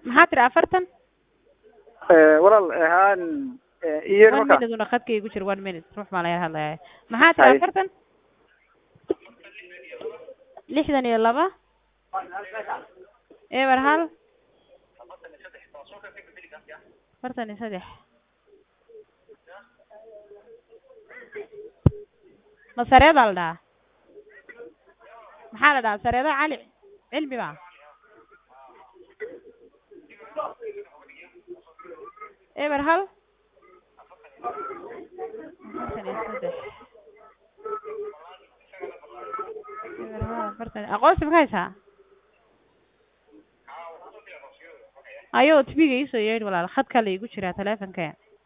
maxaa tiri afartan walaal haan iyo one marka minute una khadka igu jira one minute ruux baa laga hadlaya maxaa tiri Hay. afartan lixdan iyo laba eber hal afartan iyo saddex ma sareedaa la dhahaa maxaa la dhahaa sareedo cali cilmi ba eber hal afartan iyo saddex eber hal afartan aqoonsi ma ka haysaa ayo tbiga iisoo yeedhi walaal khadkaa la igu jiraa teleefonka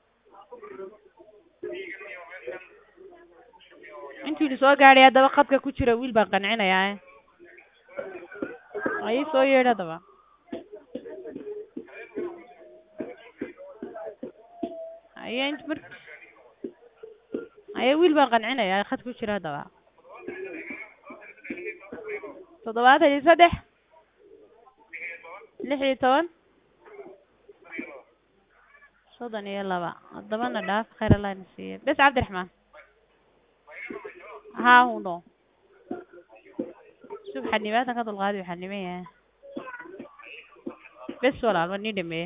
intuu idin soo gaadhay haddaba khadka ku jira wiil baan qancinayaa ay ii soo yeedhi haddaba aye int mar aye wiil baan qancinayaa khad ku jira haddaba toddobaatan iyo saddex lix iyo toban soddon iyo laba haddabana dhaaf khayr allah na siiye bes cabdiraxmaan haa huno sub xanibaatan ka dulqaadi waxaa niman yahay bes walaal waa nii dhameeye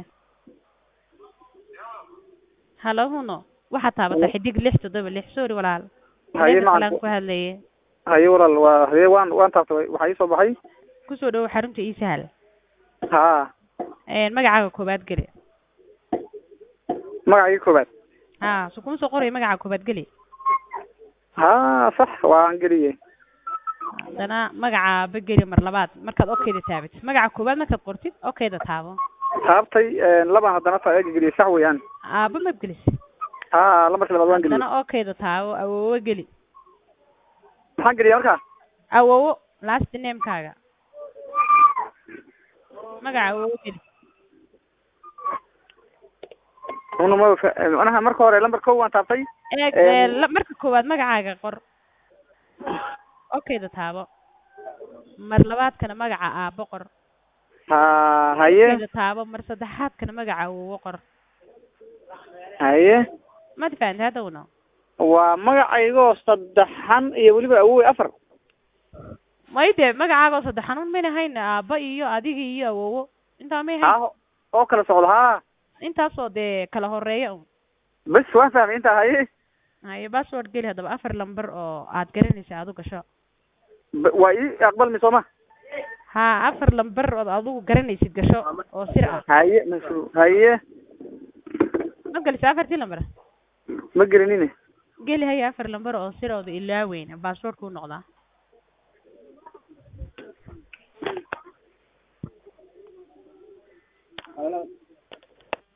halo huno waxaad taabataa xidig lix toddoba lix sorry walaal Haye, Meel kale aan macalin. ku hadlaye haye walaal waa haye waan waan taabtay waxaa ii soo baxay kusoo dhawo xarunta ii sahal haa magacaaga koobaad geli magacii koobaad ha so kuma soo qorayo magaca koobaad geli haa sax waan geliyey haddana magaca ba geli mar labaad markaad okayda taabatid magaca koobaad markaad qortid okayda taabo taabtay labaan haddana taa eega geliyey sax weeyaan aaba mab gelis haa lambarka labaad waan geliyey haddana okayda taabo awowo geli maxaan geliyey halkaa awowo last namekaaga magaca awowo geli una ma fa- manaha marka hore lambar kow waan taabtay eeg Em. ee, la- marka koowaad magacaaga qor okayda taabo mar labaadkana magaca aabo qor haa haye okayda taabo mar saddexaadkana magaca awowo qor haye mad fahamtay hadda una waa magacaygoo saddexan iyo weliba awowe afar may de magacaagoo saddexan un mayna hayn aaba iyo adiga iyo awowo intaa may hayn haa oo kala socdo haa intaasoo dee kala horeeya un bes waan fahmay intaa haye haye password geli haddaba afar lamber oo aad garanaysa aad u gasho B- waa ii aqbalmi sooma ha afar lamber ood adigu garanaysid gasho oo sir ah haye masu haye ma gelisa afartii lamber ma gelinine geli haye afar lamber oo sir ooda ilaaweyn password kuu noqdaa